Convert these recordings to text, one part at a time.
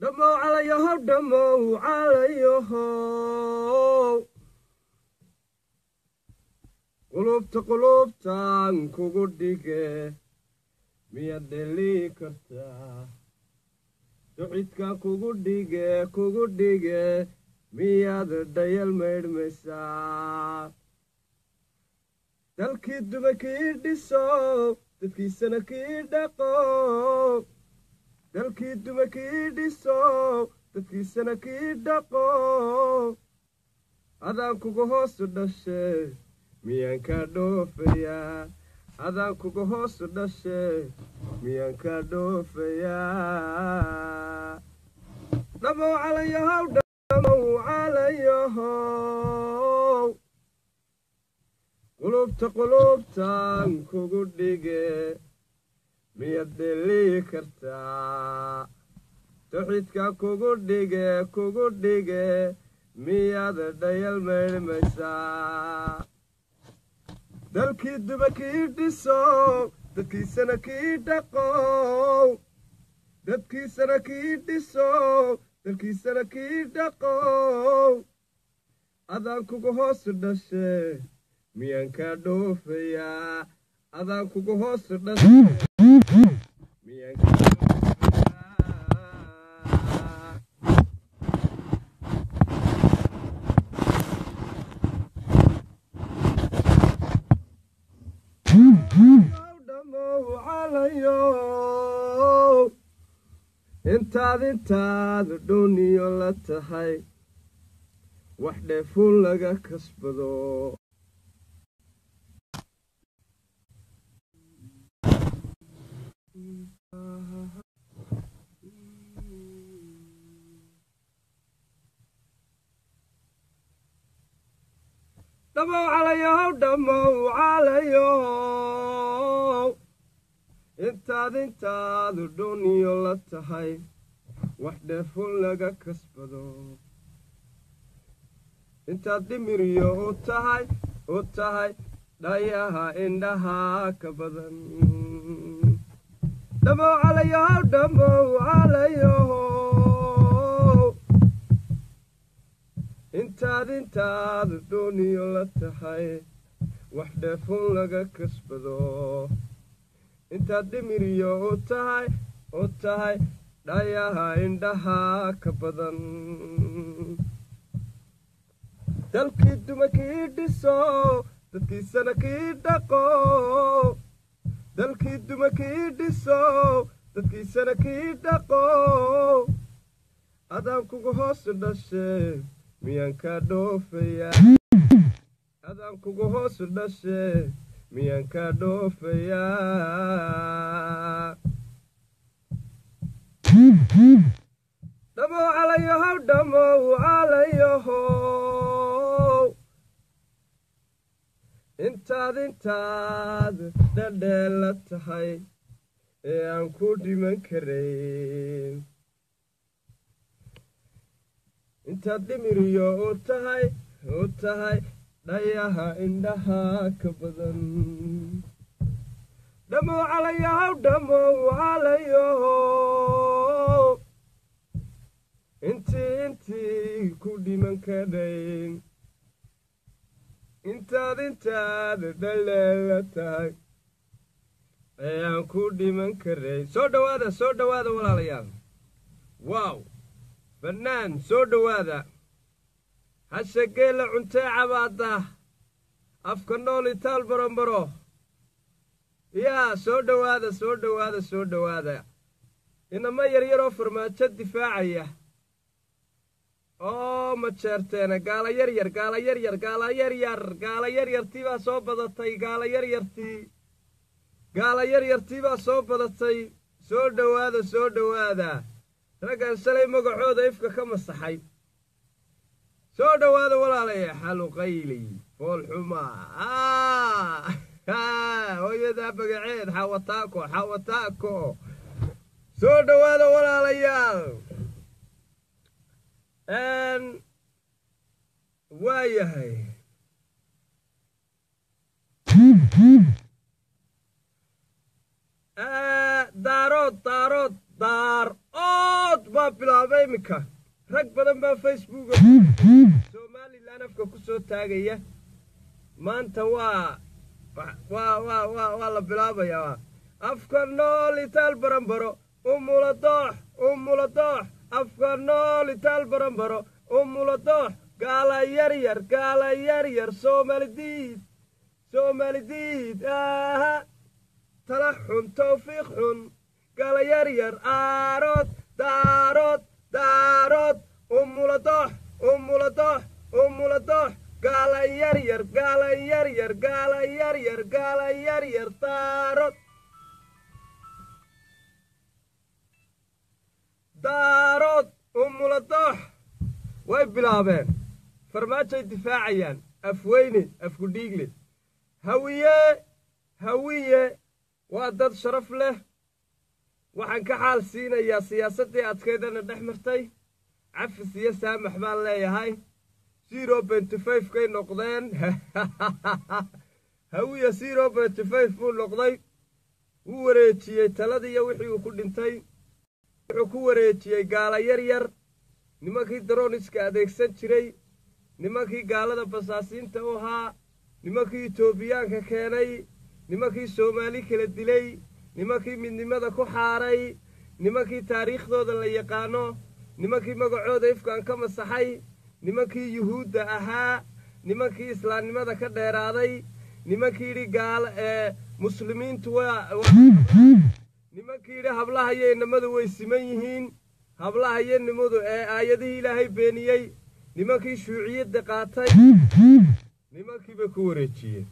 dhamow calayahow dhamow calayahow qulubta qulubtan kugu dhige miyaad dheli kartaa ducidka kugu dhige kugu dhige miyaad dhayal maydhmaysaa dalkii duba kii dhiso dadkiisana kii dhaqo dalkii duba kii dhiso dadkiisana kii dhaqo adaan kuga hoosu dhashe miyaan kaa dhoofayaa adaan kuga hoosu dhashe miyaan kaa dhoofayaa dhamow calayahow dhamow calayahow qulubta qulubtan kugu dhige miyaad dheli kartaa tuxidka kugu dhige kugu dhige miyaad dhayal maydhmaysaa dalkii duba kii dhiso dadkiisana kii dhaqo dadkiisana kii dhiso dalkiisana kii dhaqo adaan kuga hoosu dhashe miyaan kaa dhoofayaa adaan kuga hoosu dhashe miyaan kaa dhoofayaa dhamow calayow intaad intaad dhuniyo la tahay wax dheefun laga kasbado dhamow calayahow dhamow calayow intaad intaad dhuniyo la tahay wax dheefun laga kasbado intaad dhimiriyo u tahay u tahay dhayaha indhaha ka badan dhamow calayahow dhamow calayahow intaad intaad dhuniyo la tahay wax dheefun laga kasbado intaad dhimiriyo u tahay u tahay dhayaha indhaha ka badan dalkii duma kii dhiso dadkiisana kii dhaqo dalkii duma kii dhiso dadkiisana kii dhaqo adaan kuga hoosu dhashe miyaan kaa dhoofayaa adaan kuga hoosu dhashe miyaan kaa dhoofayaa dhamow calayahow dhamow calayahow intaad intaad dhadheela tahay ee aan ku dhiman karayn intaad dhimiriyo u tahay u tahay dhayaha indhaha ka badan dhamow calayahow dhamow calayahow intii intii ku dhiman kadhayn intaad intaad dhaleela tahay ee aan ku dhiman karayn soo dhowaada soo dhowaada walaalayaal waaw bannaan soo dhowaada hashe geela cuntee cabaada afka nool itaal barombaro yaa soo dhowaada soo dhowaada soo dhowaada inama yaryaroo farmaajo difaacaya oo majeerteena gaala yaryar gaala yaryar gaala yaryar gaala yaryartii baa soo badatay gaala yaryartii gaala yaryartii baa soo badatay soo dhowaada soo dhowaada raggan shalay magacooda ifka ka masaxay soo dhowaada walaalaya xaluqayli foolxumaa hooyadaa magaceed xawataako xawataako soo dhowaada walaalayaal waa yahay daarood daarood daar ood baa waa bilaabay iminka rag badan baa facebooka somalilan afka ku soo taagaya maanta waa waa waa waa waa la bilaabayaa afka nool itaal baranbaro umula doox umula doox afka nool itaal baranbaro umula doox gaala yaryar gaala yaryar soomalidiid soomalidiid aha tala xun tawfiiq xun gaala yaryar aarood daarood daarood umula doox umula doox umula doox gaala yaryar gaala yaryar gaala yaryar gaala yaryar daarood daarood umula doox way bilaabeen farmaajoay difaacayaan afweyne afkudhiigle hawiye hawiye waa dad sharaf leh waxaan ka xaal siinayaa siyaasaddii adkaydana dhex martay cafis iyo saamax baan leeyahay zero benty five kay noqdeen hawiye zero benty five buu noqday wuu wareejiyey taladiiyo wixii uu ku dhintay wuxuu ku wareejiyey gaala yar yar nimankii daroniska adeegsan jiray nimankii gaalada basaasiinta u ahaa nimankii etoobiyaanka keenay nimankii soomaali kala dilay nimankii midnimada ku xaaray nimankii taariikhdooda la yaqaano nimankii magacooda ifkaan ka masaxay nimankii yuhuudda ahaa nimankii islaamnimada ka dheeraaday nimankii yidhi gaala ee muslimiintu waa nimankii yidhi hablaha iyo inamadu way siman yihiin hablaha iyo nimadu ee aayadihii ilaahay beeniyey nimankii shuuciyadda qaatay nimankii bay ku wareejiyeen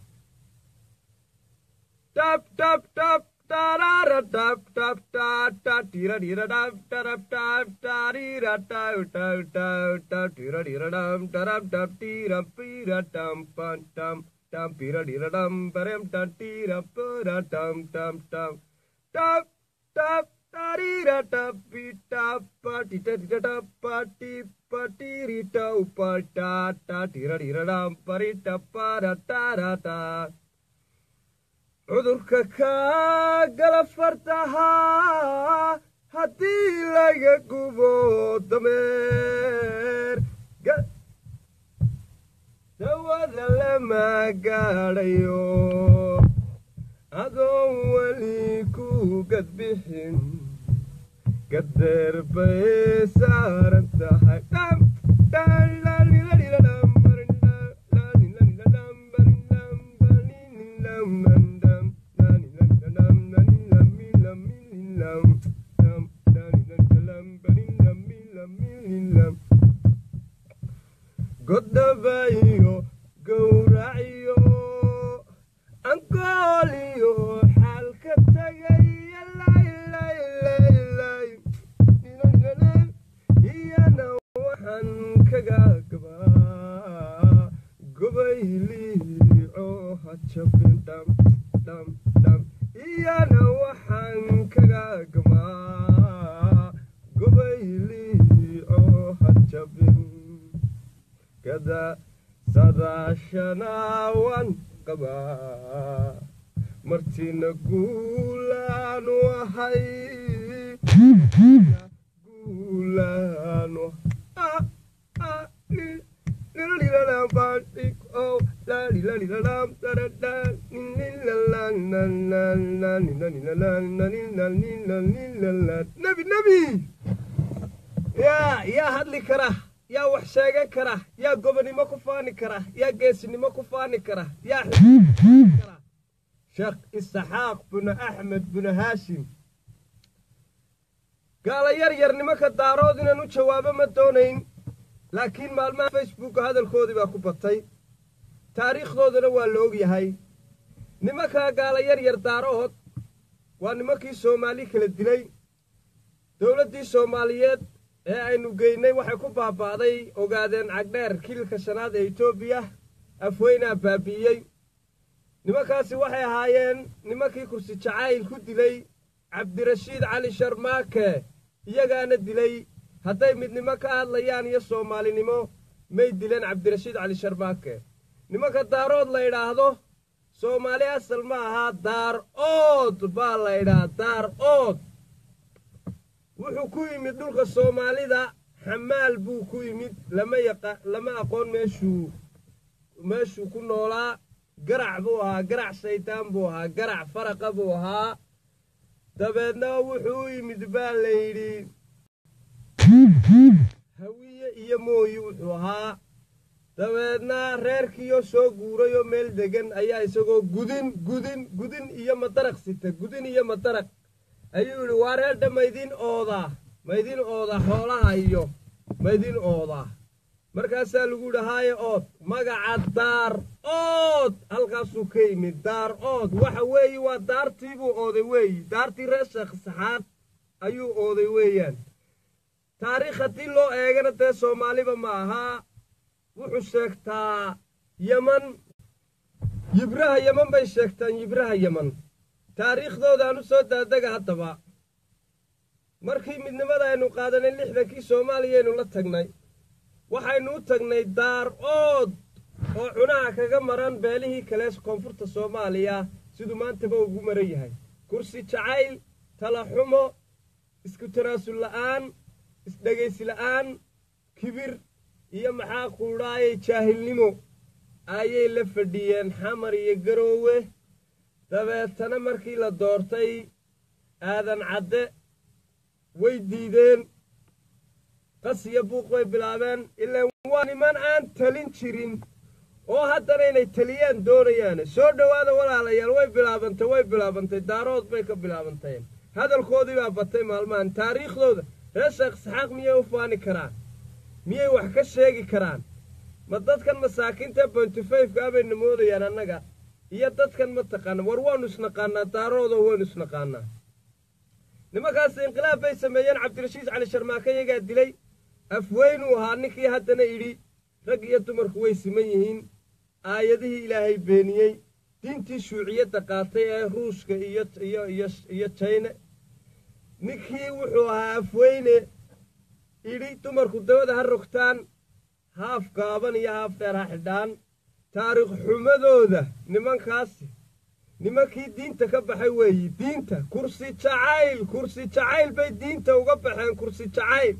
tab tab tab tarara tab tab ta ta tira tira tab tarap tab tarira ta ta ta ta tira tira dam tarap tab tira pira tam pan tam tam pira tira dam parem ta tira pura tam tam tam tab tab tarira tab pita pa tita tita tab pa ti pa tiri ta upa ta ta tira tira dam parita para tara ta cudurka kaa gala fartahaa haddii laga gubo dameer dawada lama gaadhayo adoon weli ku gadbixin gadeer bay saaran tahay goddabayo gowraciyo ankooliyo xaalka tagaya laylaylay iyana waxaan kaga gabaa gobayliico hajabin dham dham dham iyana waxaan kaga gabaa gobayliico hajabin kada sadaashanaawan qabaa martina guulaanu ahay guulaanu nebi nebi yaa yaa hadli kara yaa wax sheegan kara yaa gobonimo ku faani kara yaa geesinimo ku faani kara yaa kara sheekh isaxaaq binu axmed binu haashim gaala yar yar nimanka daarood inaan u jawaabo ma doonayn laakiin maalmaha facebooka hadalkoodii baa ku batay taariikhdoodana waa la og yahay nimankaa gaala yar yar daarood waa nimankii soomaali kala dilay dowladdii soomaaliyeed ee aynu geynay waxay ku baaba'day ogaadeen cagdheer kililka shanaad ee etoobiya afweynaa baabi'iyey nimankaasi waxay ahaayeen nimankii kursi jacayl ku dilay cabdirashiid cali sharmaake iyagaana dilay hadday midnimo ka hadlayaan iyo soomaalinimo may dileen cabdirashiid cali sharmaake nimanka daarood la idhaahdo soomaali asal ma ahaa daar ood baa la idhaha daar ood wuxuu ku yimid dhulka soomaalida xamaal buu ku yimid lama yaqa lama aqoon meeshuu meeshuu ku noolaa garac buu ahaa garac shaydaan buu ahaa garac faraqa buu ahaa dabeedna wuxuu u yimid baa la yidhi hawiye iyo mooyi wuxuu ahaa dabeedna reerkiioo soo guuray oo meel degan ayaa isagoo gudin gudin gudin iyo madaraq sita gudin iyo madaraq ayuu yidhi waa reerdha maydin oodaa maydin ooda xoolaha iyo maydin oodaa markaasaa lagu yidhi haaye ood magaca daar ood halkaasuu ka yimid daar ood waxa weeye waa daartii buu ooday weeyi daartii reer sheekh saxaad ayuu ooday weeyaan taariikh haddii loo eegana dee soomaaliba ma ahaa wuxuu sheegtaa yeman yibraha yeman bay sheegtaan yibraha yeman taariikhdoodaanu soo daadega haddaba markii midnimada aynu qaadanay lixdankii soomaaliyaynu la tagnay waxaynu u tagnay daar ood oo cunaha kaga maran beelihii kale koonfurta soomaaliya siduu maantaba ugu maran yahay kursi jacayl talaxumo isku tanaasul la'aan isdhegaysi la'aan kibir iyo maxaa quudhaayay jaahilnimo ayay la fadhiyeen xamar iyo garoowe dabeetana markii la doortay aadan cadde way diideen qas iyo buuq bay bilaabeen ilaan waa niman aan talin jirin oo haddana inay taliyaan doonayaane soo dhowaada walaalayaal way bilaabantay way bilaabantay daarood bay ka bilaabantay hadalkoodii baa batay maalmahan taariikhdooda reer sheekh saxaaq miyay u faani karaan miyay wax ka sheegi karaan ma dadkan masaakiinta bontifayfka bayna moodayaan annaga iyo dadkan ma taqaana war waannu isnaqaanaa daaroodoo waynu isnaqaanaa nimankaas inqilaab bay sameeyeen cabdirashiid cali sharmaake iyagaa dilay afweynuu ahaa ninkii haddana idhi rag iyo dumarku way siman yihiin aayadihii ilaahay beeniyey diintii shuuciyadda qaatay ee ruushka iyo iyo iyo iyo jayne ninkii wuxuu ahaa afweyne idhi dumarku dabada ha rogtaan haaf gaaban iyo haaf dheer ha xidhaan taariikh xumadooda nimankaasi nimankii diinta ka baxay weeyi diinta kursi jacayl kursi jacayl bay diinta uga baxeen kursi jacayl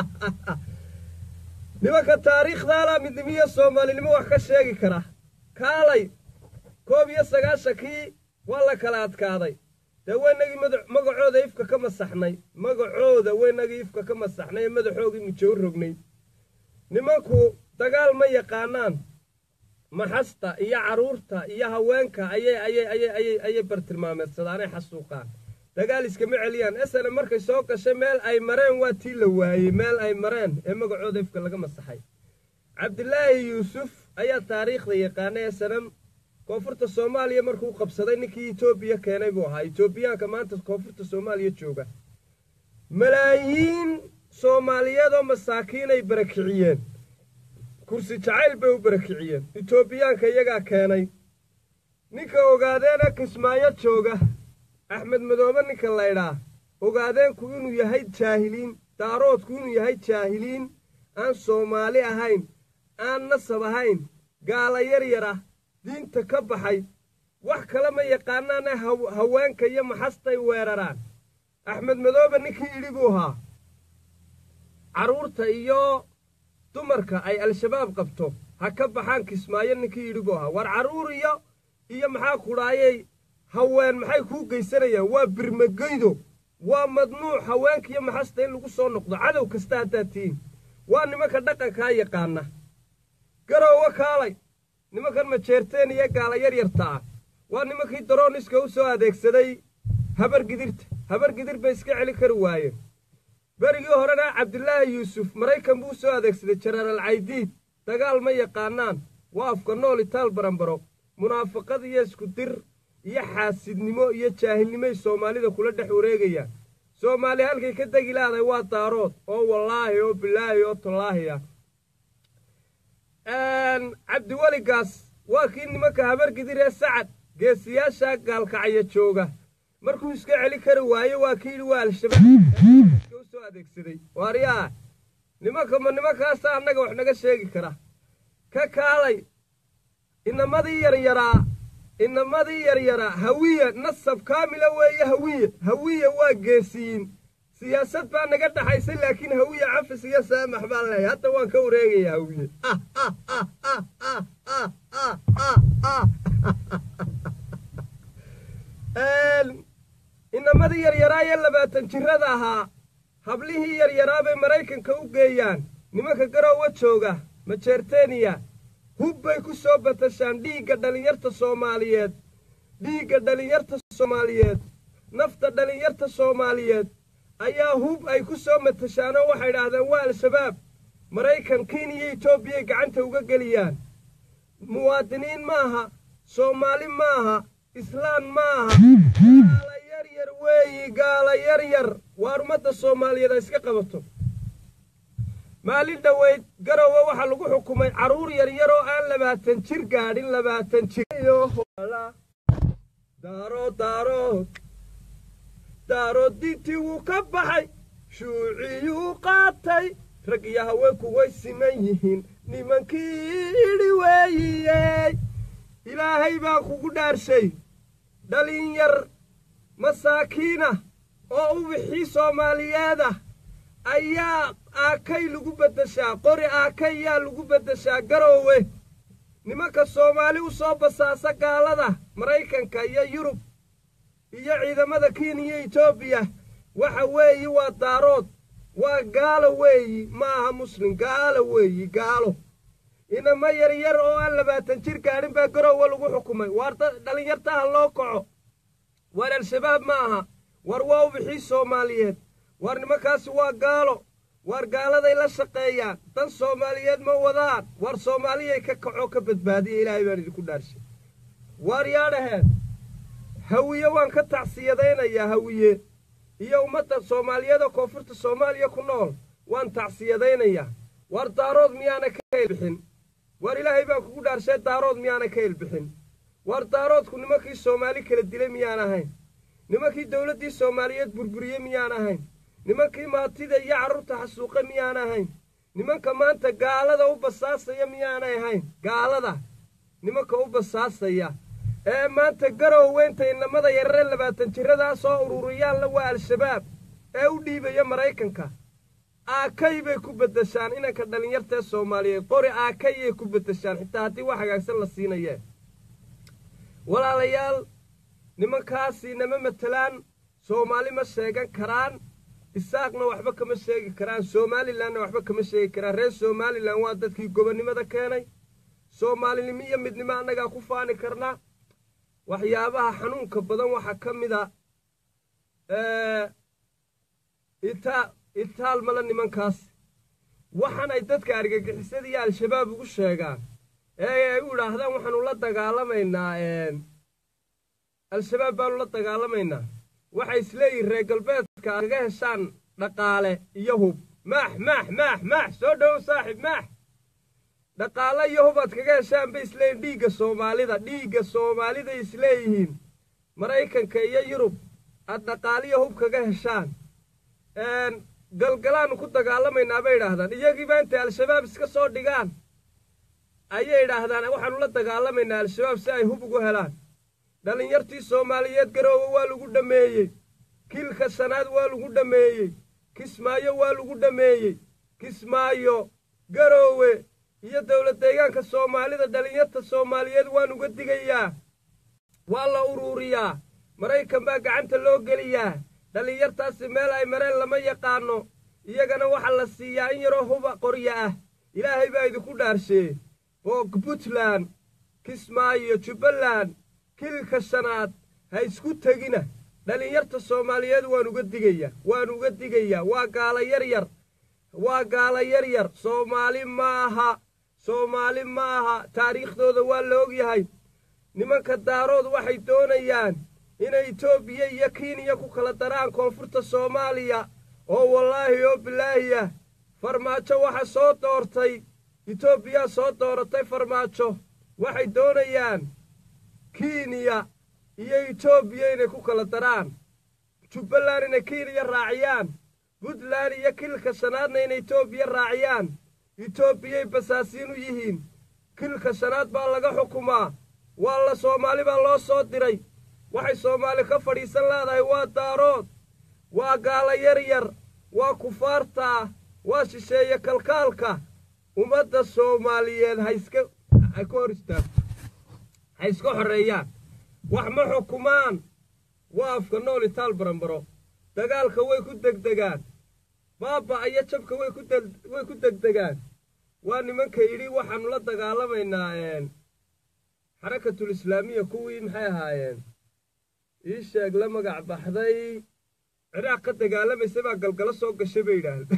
nimanka taariikhdaala midnimiyo soomaalinimo wax ka sheegi kara kaalay koob iyo sagaashankii waa la kala adkaaday dee waynagii magacooda ifka ka masaxnay magacooda waynagii ifka ka masaxnay ee madaxoogii mujow rognay nimanku dagaal ma yaqaanaan maxasta iyo carruurta iyo haweenka ayay ayay ayay ayay ayay bartilmaameedsadaanay xasuuqaan dagaal iskama celiyaan esana markay soo gashay meel ay mareen waa tii la waayey meel ay mareen ee magacooda ifka laga masaxay cabdilaahi yuusuf ayaa taariikhda yaqaanay esanam koonfurta soomaaliya markuu qabsaday ninkii etoobiya keenay buu ahaa etoobiyaanka maanta koonfurta soomaaliya jooga malaayiin soomaaliyeed oo masaakiinay barakiciyeen kursi jacayl bay u barakiciyeen etoobiyaanka iyagaa keenay ninka ogaadeena kismaayo jooga axmed madoobe ninka laydhaa ogaadeenku inuu yahay jaahiliin daaroodku inuu yahay jaahiliin aan soomaali ahayn aan nasab ahayn gaala yar yar ah diinta ka baxay wax kale ma yaqaanaane haweenka iyo maxastay weeraraan axmed madoobe ninkii idhi buu ahaa carruurta iyo dumarka ay al-shabaab qabto ha ka baxaan kismaayo ninkii yidhi buu ahaa war carruur iyo iyo maxaa kudhaayay haween maxay kuu geysanayaan waa birmageydo waa madnuuc haweenka iyo maxasta in lagu soo noqdo cadow kasta haddaad tihiin waa nimanka dhaqankaa yaqaana garoowa kaalay nimankan majeerteen iyo gaala yar yarta ah waa nimankii darooniska u soo adeegsaday habar gidirta habar gidir bay iska celi kari waayeen berigii horena cabdilaahi yuusuf maraykan buu soo adeegsaday jenaraal caydiid dagaal ma yaqaanaan waa afka nool itaal baranbaro munaafaqad iyo isku dir iyo xaasidnimo iyo jaahilnimoy soomaalida kula dhex wareegayaan soomaali halkay ka degi lahday waa daarood oo wallaahi oo bilaahi oo tallaahi ah cabdiweligaas waa kii nimanka habargidir ee sacad geesiyaasha gaalkacya jooga markuu iska celi kari waaye waa kii yidhi waa al-shabaab u soo adeegsaday waaryaa nimanka ma nimankaasa annaga wax naga sheegi kara ka kaalay inamadii yaryaraa inamadii yaryaraa hawiye nasab kaamila weeye hawiye hawiye waa geesiyiin siyaasad baa naga dhaxaysay laakiin hawiye cafis iyo saamax baan leehay hadda waan ka wareegaya hawiye inamadii yaryaraayee labaatan jirada ahaa hablihii yaryaraa bay maraykanka u geeyaan nimanka garoowa jooga majeerteniya hub bay ku soo batashaan dhiigga dhallinyarta soomaaliyeed dhiigga dhallinyarta soomaaliyeed nafta dhallinyarta soomaaliyeed ayaa hub ay ku soo matashaanoo waxay idhaahdeen waa al-shabaab maraykan kenya etoobiyay gacanta uga geliyaan muwaadiniin maaha soomaali maaha islaan maaha gaala yaryar weeyi gaala yaryar waa ummadda soomaaliyeed ay iska qabato maalin dhoweyd garowe waxaa lagu xukumay carruur yaryar oo aan labaatan jir gaadhin labaatan jir daarood daarood daarood diintii wuu ka baxay shuuciyuu qaatay rag iyo haweenku way siman yihiin nimankii idhi weeyiyey ilaahay baa kugu dhaarshay dhalinyar masaakiinah oo ubixii soomaaliyeedah ayaa aakay lagu beddeshaa qori aakay yaa lagu beddeshaa garoowe nimanka soomaali u soo basaasa gaalada maraykanka iyo yurub iyo ciidamada kenya etoobiya waxa weeyi waa daarood waa gaalo weeyi ma aha muslim gaalo weeyi gaalo inama yaryar oo aan labaatan jir gaadhin baa garoowe lagu xukumay waar dhallinyartaha loo kaco waar al-shabaab ma aha war waa ubixii soomaaliyeed waar nimankaasi waa gaalo waar gaaladay la shaqeeyaan dan soomaaliyeed ma wadaan waar soomaaliyay ka kaco ka badbaadiya ilaahay baan idinku dhaarshay waar yaadhaheen hawiye waan ka tacsiyadaynayaa hawiye iyo ummadda soomaaliyeed oo koonfurta soomaaliya ku nool waan tacsiyadaynayaa waar daarood miyaana ka helbixin waar ilaahay baan kugu dhaarshay daarood miyaana ka helbixin waar daaroodku nimankii soomaali kala dilay miyaan ahayn nimankii dowladdii soomaaliyeed burburiyey miyaan ahayn nimankii maatida iyo carruurta xasuuqe miyaan ahayn nimanka maanta gaalada u basaasaya miyaanay ahayn gaalada nimanka u basaasaya ee maanta garowweynta inamada yarare labaatan jiradaa soo ururiyaanla waa al-shabaab ee u dhiibaya maraykanka aakay bay ku beddeshaan inanka dhallinyartaee soomaaliyeed qori aakayay ku beddeshaan xitaa haddii wax hagaagsan la siinayee walaalayaal nimankaasi nama matelaan soomaali ma sheegan karaan isaaqna waxba kama sheegi karaan somalilanna waxba kama sheegi karaan reer somalilan waa dadkii gobonnimada keenay soomaalinimo iyo midnimo annagaa ku faani karnaa waxyaabaha xanuunka badan waxaa ka mid a itaal mala nimankaas waxaan ay dadka argagixisada iyo al-shabaab ugu sheegaan ee ay u idhaahdaan waxaanu la dagaalamaynaa al-shabaab baanu la dagaalamaynaa waxay isleeyihin reer galbeedka aad kaga heshaan dhaqaale iyo hub maax maax maax maax soo dhowow saaxib maax dhaqaale iyo hub aad kaga heshaan bay isleeyihin dhiigga soomaalida dhiigga soomaaliday isleeyihiin maraykanka iyo yurub aad dhaqaaliyo hub kaga heshaan galgalaannu ku dagaalamaynaa bay idhaahdaan iyagiiba intay al-shabaab iska soo dhigaan ayay idhaahdaan waxaanu la dagaalamaynaa al-shabaab si ay hub ugu helaan dhallinyartii soomaaliyeed garoowe waa lagu dhammeeyey kiilka shanaad waa lagu dhammeeyey kismaayo waa lagu dhammeeyey kismaayo garoowe iyo dowlad deegaanka soomaalida dhallinyarta soomaaliyeed waan uga digayaa waa la uruuriyaa maraykan baa gacanta loo geliyaa dhallinyartaasi meel ay mareen lama yaqaanno iyagana waxaa la siiyaa in yaroo huba qorya ah ilaahay baa idinku dhaarshee boog puntland kismaayo jubbaland kilka shanaad ha isku tegina dhallinyarta soomaaliyeed waan uga digayaa waan uga digayaa waa gaala yaryar waa gaala yaryar soomaali ma aha soomaali ma aha taariikhdooda waa la ogyahay nimanka daarood waxay doonayaan inay etoobiya iyo kenya ku kala daraan koonfurta soomaaliya oo wallaahi oo bilaahi ah farmaajo waxa soo doortay etoobiyaa soo dooratay farmaajo waxay doonayaan kenya iyo etoobiya inay ku kala daraan jubbaland inay kenya raaciyaan puntland iyo kilka shanaadna inay etoobiya raaciyaan etoobiyay basaasiin u yihiin kilka shanaad baa laga xukumaa waa la soomaali baa loo soo diray waxay soomaali ka fadhiisan leedahay waa daarood waa gaala yar yar waa kufaarta waa shisheeye kalkaalka ummadda soomaaliyeed haiska ay ka hor istaagto ha iska xoreeyaan wax ma xukumaan waa afka nool itaal baranbaro dagaalka way ku degdegaan baaba iyo jabka way ku degdegaan waa nimanka yidhi waxaannu la dagaalamaynaa xarakatul islaamiya kuwii maxay ahaayeen ii sheeg la magac baxday ciraaq ka dagaalamaysa baa galgalo soo gashay bay yidhaahdeen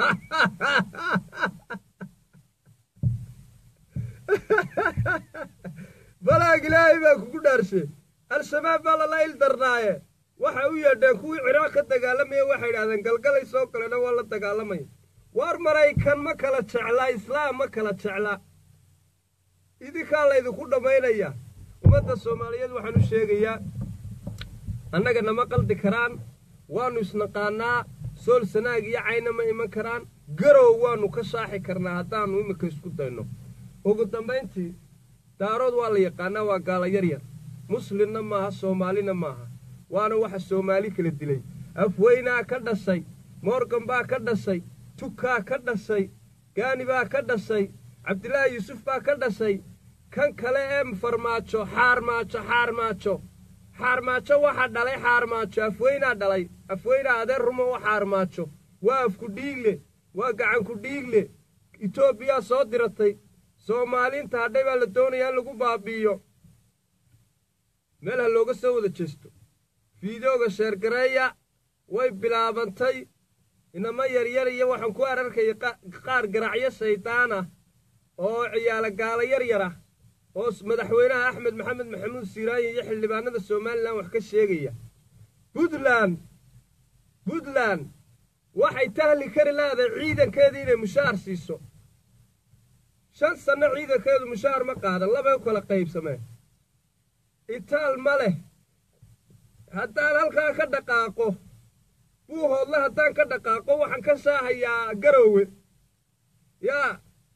balaag ilaahay baa kugu dhaarshe al-shabaab baa lala il darnaaye waxay u yeedheen kuwii ciraaq ka dagaalamaya waxay idhahdeen galgalay soo galena waa la dagaalamaya waar maraykan ma kala jeclaa islaam ma kala jeclaa idinkaa laydinku dhammaynaya ummadda soomaaliyeed waxaan u sheegayaa annaga nama qaldi karaan waannu isnaqaannaa sool sanaag iyo cayna ma iman karaan garow waannu ka shaaxi karnaa haddaannu iminka isku dayno ugu dambayntii daarood waa la yaqaannaa waa gaala yaryar muslimna maaha soomaalina maaha waana waxa soomaali kala dilay afweynaa ka dhashay moorgan baa ka dhashay tukaa ka dhashay gaani baa ka dhashay cabdilaahi yuusuf baa ka dhashay kan kale ee farmaajo xaarmaajo xaarmaajo xaarmaajo waxaa dhalay xaarmaajo afweynaa dhalay afweynaa adeer rumo oo xaarmaajo waa afku dhiigle waa gacanku dhiigle etoobiyaa soo diratay soomaaliinta hadhay baa la doonayaa in lagu baabi'iyo meel ha looga soo wada jeesto fiidooga sheergareeya way bilaabantay inama yaryar iyo waxaan ku ararkaya qaar garacyo shaydaan ah oo ciyaala gaala yaryar ah oo madaxweynaha axmed maxamed maxamuud siiraayin iyo xildhibaanada somalilan wax ka sheegaya puntland puntland waxay tahli kari leedahay ciidankeedii inay mushaar siiso shan sanno ciidankeedu mushaar ma qaadan labay u kala qaybsameen itaal ma leh haddaan halkaa ka dhaqaaqo buuhoodle haddaan ka dhaqaaqo waxaan ka shaahayaa garoowe yaa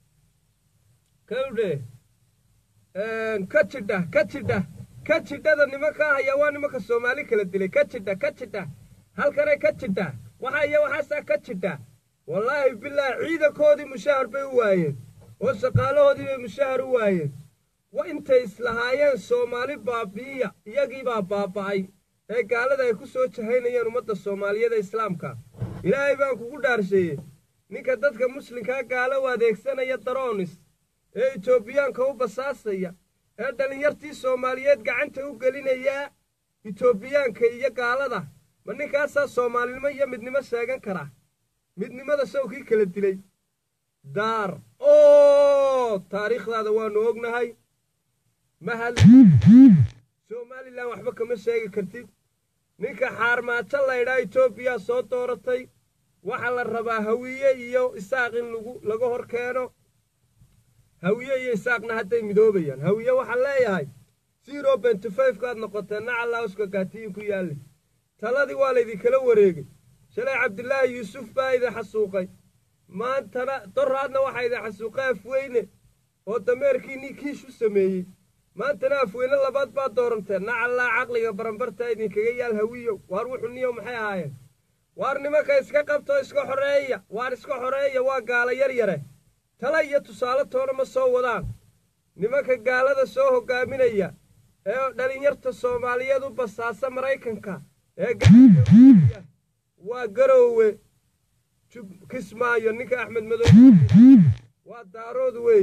kawdhe ka jidha ka jidha ka jidhada nimankaa haya waa nimanka soomaali kala dilay ka jidha ka jidha halkanay ka jidha waxa iyo waxaasaa ka jidha wallaahi bilaahi ciidankoodii mushahar bay u waayeen oo shaqaalahoodii bay mushahar u waayeen wa intay islahaayeen soomaali baabi'iya iyagiibaa baaba'ay ee gaalada ay ku soo jahaynayeen ummadda soomaaliyeed ee islaamka ilaahay baan kugu dhaarsheeyey ninka dadka muslimkaa gaalo u adeegsanaya daroonis ee etoobiyaanka u basaasaya ee dhallinyartii soomaaliyeed gacanta u gelinaya etoobiyaanka iyo gaalada ma ninkaasaa soomaalinimo iyo midnimo sheegan kara midnimada sawkii kala dilay daar oo taariikhdaada waannu ognahay mahad somalilan waxba kama sheegi kartid ninka xaarmaajo laydhaa etoobiya soo dooratay waxaa la rabaa hawiye iyo isaaq in lagu laga hor keeno hawiye iyo isaaqna hadday midoobayaan hawiye waxaan leeyahay zero benty fivekaad noqoteen nacallauska gaatiyin ku yaalle taladii waa laydinkala wareegay shalay cabdilaahi yuusuf baa idin xasuuqay maantana doraadna waxaa idin xasuuqay afweyne oo dameerkii ninkiish u sameeyey maantana afweyne labaad baad dooranteen nacallaa caqliga baranbartaa idinkaga yaal hawiyow waar wuxuu niyow maxay ahaayeen waar nimanka iska qabtoo iska xoreeya waar iska xoreeya waa gaala yar yare tala iyo tusaale toona ma soo wadaan nimanka gaalada soo hoggaaminaya ee dhalinyarta soomaaliyeed u basaasa maraykanka ee gaaiya waa garoowe kismaayo ninka axmed madoobe waa daarood weey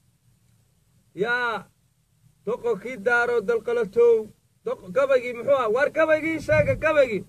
yaa doqonkii daarood dalqalatow gabaygii muxuu ah waar gabaygii sheega gabaygii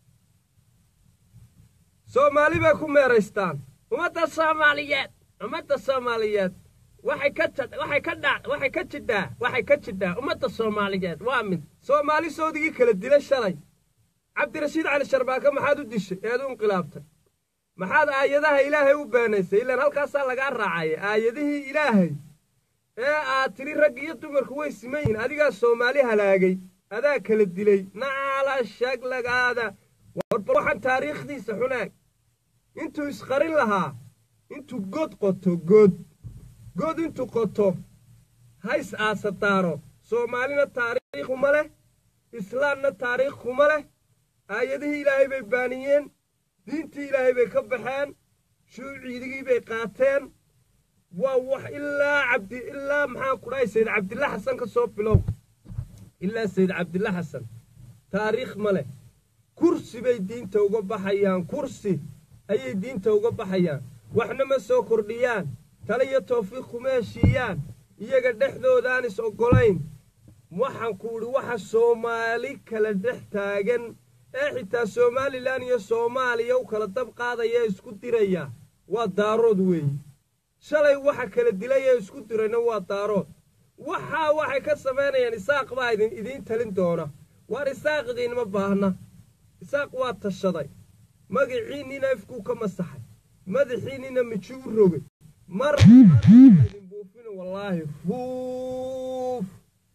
soomaali bay ku meeraystaan ummadda soomaaliyeed ummadda soomaaliyeed waxay ka waxay ka dha waxay ka jidhaa waxay ka jidhaa ummadda soomaaliyeed waa mid soomaali soodigii kala dilay shalay cabdirashiid cali sharbaaka maxaad u dishay eed u inqilaabtay maxaad aayadaha ilaahay u beenaysay ilaan halkaasaa lagaa raacaya aayadihii ilaahay ee aad tidhi rag iyo dumarku way siman yihiin adigaa soomaali halaagay adaa kala dilay nacaala shaglagaada warbal waxaan taariikhdiisa xunaag intuu isqarin lahaa intuu god qoto god god intuu qoto hays aasadaaro soomaalina taariikh kuma leh islaamna taariikh kuma leh aayadihii ilaahay bay baaniyeen diintii ilaahay bay ka baxeen shuuciidigii bay qaateen waa wax ilaa cabdi ilaa maxaan ku dhahay sayid cabdilla xasan ka soo bilow ilaa sayid cabdilla xasan taariikh ma leh kursi bay diinta uga baxayaan kursi ayay diinta uga baxayaan waxna ma soo kordhiyaan tale iyo tawfiiq kuma heshiiyaan iyaga dhexdoodaan is oggolayn waxaan ku idhi waxa soomaali kala dhex taagan ee xitaa somalilan iyo soomaaliya u kala dab qaadaya ee isku diraya waa daarood weeye shalay waxa kala dilay ee isku dirayna waa daarood waxaa waxay ka samaynayaan isaaq baa idin idiin talin doona waar isaaq idiinma baahna isaaq waa tashaday magaciinnina ifkuu ka masaxay madaxiinnina miji u rogay mar idin buufina wallaahi fuuf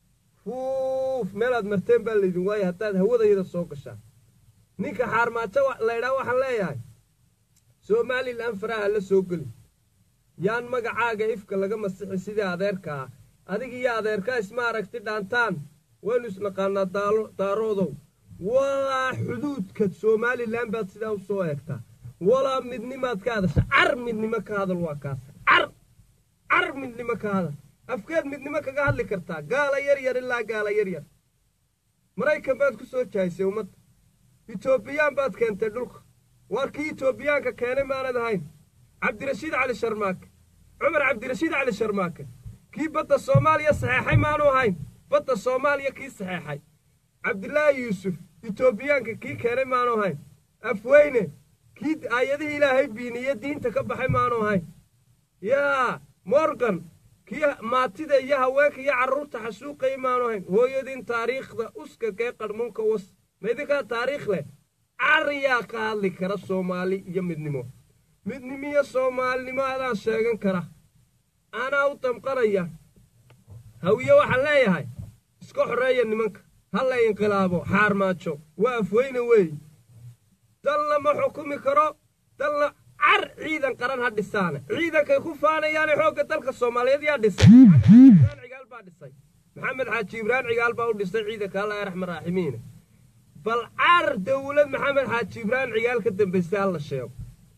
fuuf meelaad marteen baa laydin waaya haddaad hawadayada soo gashaan ninka xaarmaajo laydhaa waxaan leeyahay somalilan faraha la soo geli yaan magacaaga ifka laga masixi sidii adeerka ah adig iyo adeerkaa isma aragti dhaantaan waynu isnaqaanaa daaroodow walaa xuduudka somalilan baad sidaa u soo eegtaa walaa midnimaad ka hadasha car midnimo ka hadal waa kaas car car midnimo ka hadal afkeed midnimo kaga hadli kartaa gaala yar yar ilaa gaala yar yar maraykan baad ku soo jahaysay ummadda etoobiyaan baad keentay dhulka waar kii etoobiyaanka keenay maanad ahayn cabdirashiid cali sharmaake cumar cabdirashiid cali sharmaake kii badda soomaaliya saxeexay maanu ahayn badda soomaaliya kii saxeexay cabdilaahi yuusuf etoobiyaanka kii keenay maanu ahayn afweyne kii aayadihii ilaahay biiniye diinta ka baxay maanu ahayn yaa morgan kii maatida iyo haweenka iyo carruurta xasuuqayay maanu ahayn hooyadiin taariikhda uskakee qarmuunka was ma idinkaa taariikh leh cariyaa ka hadli kara soomaali iyo midnimo midnimiyo soomaalinimo adaan sheegan kara anaa u damqanaya hawiye waxaan leeyahay iska xoreeya nimanka ha la inqilaabo xaarmaajo waa afweyne weeye dalna ma xukumi karo dalna car ciidan qaran ha dhisaane ciidankay ku faanayaane xoogga dalka soomaaliyeed yaa dhisay cigaal baa dhisay maxamed xaaji ibraan cigaal baa u dhisay ciidanka allah raxma raaximiine bal car dawlad maxamed xaaji ibraan cigaal ka dambaysay hala sheego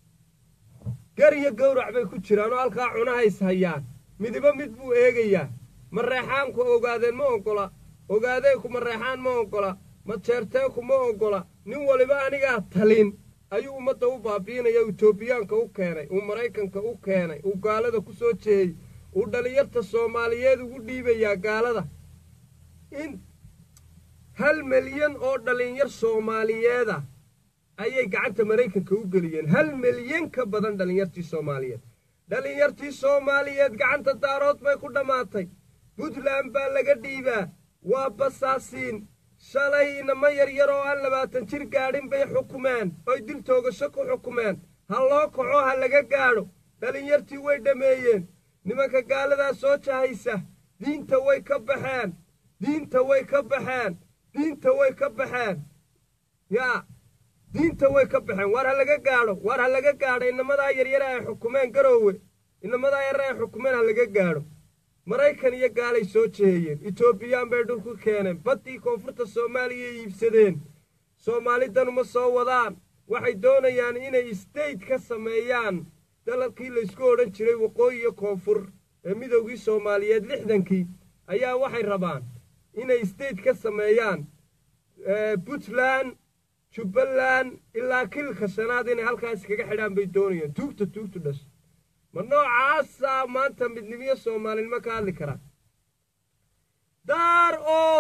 gar iyo gawrac bay ku jiraan oo halkaa cunahays hayaan midibo mid buu eegayaa mareexaanku ogaadeen ma oggola ogaadeenku mareexaan ma oggola majeerteenku ma oggola nin waliba anigaa talin ayuu ummadda u baabi'inaya etoobiyaanka u keenay uu maraykanka u keenay uu gaalada ku soo jeeyey uu dhallinyarta soomaaliyeed ugu dhiibayaa gaalada in hal milyan oo dhallinyar soomaaliyeeda ayay gacanta maraykanka u geliyeen hal milyan ka badan dhallinyartii soomaaliyeed dhallinyartii soomaaliyeed gacanta daarood bay ku dhammaatay puntland baa laga dhiibaa waa basaasiin shalay inama yaryar oo aan labaatan jir gaadhin bay xukumeen oy dil toogasho ku xukumeen ha loo kaco ha laga gaadho dhallinyartii way dhammeeyeen nimanka gaaladaa soo jahaysa diinta way ka baxeen diinta way ka baxeen diinta way ka baxeen yaa diinta way ka baxeen waar ha laga gaadho waar ha laga gaadho inamadaa yaryara ay xukumeen garoowe inamadaa yaryar ay xukumeen ha laga gaadho maraykan iyo gaalay soo jeeyeen etoobiyaan bay dhulku keeneen baddii koonfurta soomaaliya iibsadeen soomaalidanuma soo wadaan waxay doonayaan inay istayt ka sameeyaan dalalkii laysku odhan jiray waqooyi iyo koonfur ee midowgii soomaaliyeed lixdankii ayaa waxay rabaan inay istayt ka sameeyaan puntland jubbaland ilaa kilka shanaad inay halkaas kaga xidhaan bay doonayaan tuugta tuugtu dhasha ma noocaasaa maanta midnimiyo soomaalinimo ka hadli karaa daar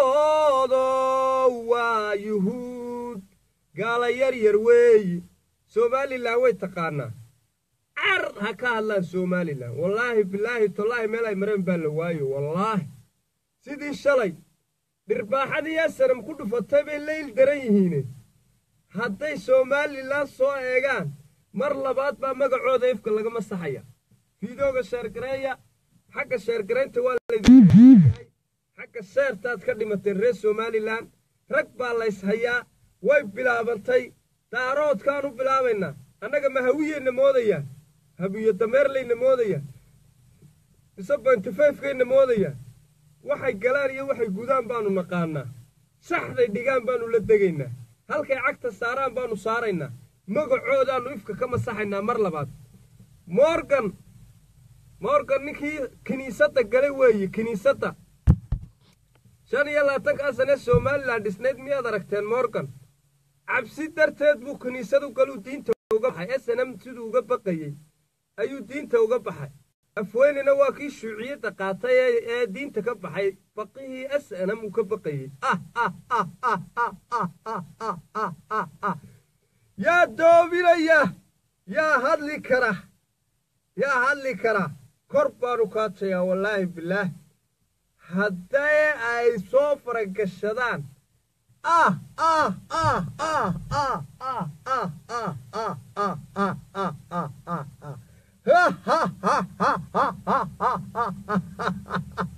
oodo waa yuhuud gaala yar yar weeyi somalilan way taqaanaa car ha ka hadlaan somalilan wallaahi bilaahi tallaahi meel ay mareen baa la waayo wallaahi sidii shalay dhirbaaxadii asanam ku dhufatay bay leyl daran yihiine hadday somalilan soo eegaan mar labaad baa magacooda ifka laga masaxaya fiidooga sheergareeya xagga sheergaraynta waa laydinyahay xagga sheertaad ka dhimateen reer somalilan rag baa layshayaa way bilaabantay daaroodkaan u bilaabaynaa annaga ma hawiyeyna moodayaan hawiye dameerlayna moodayaan mise bantifayfkayna moodayaan waxay galaan iyo waxay gudaan baanu naqaanaa saxday dhigaan baanu la degaynaa halkay cagta saaraan baanu saaraynaa magacoodaannu ifka ka masaxaynaa mar labaad morgan morgan ninkii kiniisadda galay weeye kiniisadda shan iyo labaatankaa sane somalilan dhisnayd miyaad aragteen morgan cabsi darteed buu kiniisadu galuu diinta uga baxay snm siduu uga baqayey ayuu diinta uga baxay afweynena waa kii shuuciyadda qaatay ee diinta ka baxay baqihii snm uu ka baqayey yaa doobinaya yaa hadli kara yaa hadli kara kor baanu kaatayaa wallaahi bilaah hadday ay soo faragashadaan ah ah ah ah ah ah ah ah ah ah ah ah ah ah ah ha ha ha ha ha ha ha ha